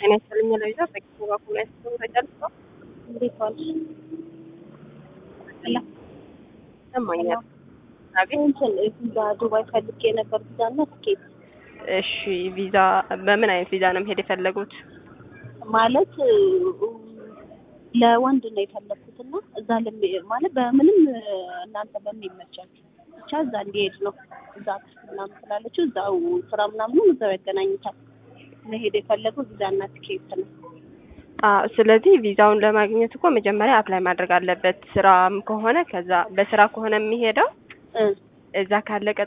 ጤና ይስጥልኝ ለይዛ በጊዜ በኩል ላይ ስትሆን ተጨርሶ እንዴት ዋልሽ? ላ ይሰማኛል። አቤት እንትን ቪዛ ዱባይ ፈልጌ ነበር ቪዛ እና ትኬት እሺ ቪዛ በምን አይነት ቪዛ ነው መሄድ የፈለጉት? ማለት ለወንድ ነው የፈለግኩት እና እዛ ለሚ ማለት በምንም እናንተ በሚመቻችሁ ብቻ እዛ እንዲሄድ ነው። እዛ ክፍል ምናምን ስላለችው እዛው ስራ ምናምኑ እዛው ያገናኙታል። መሄድ የፈለገው ቪዛ እና ትኬት ነው። አዎ ስለዚህ ቪዛውን ለማግኘት እኮ መጀመሪያ አፕላይ ማድረግ አለበት። ስራም ከሆነ ከዛ በስራ ከሆነ የሚሄደው እ እዛ ካለቀ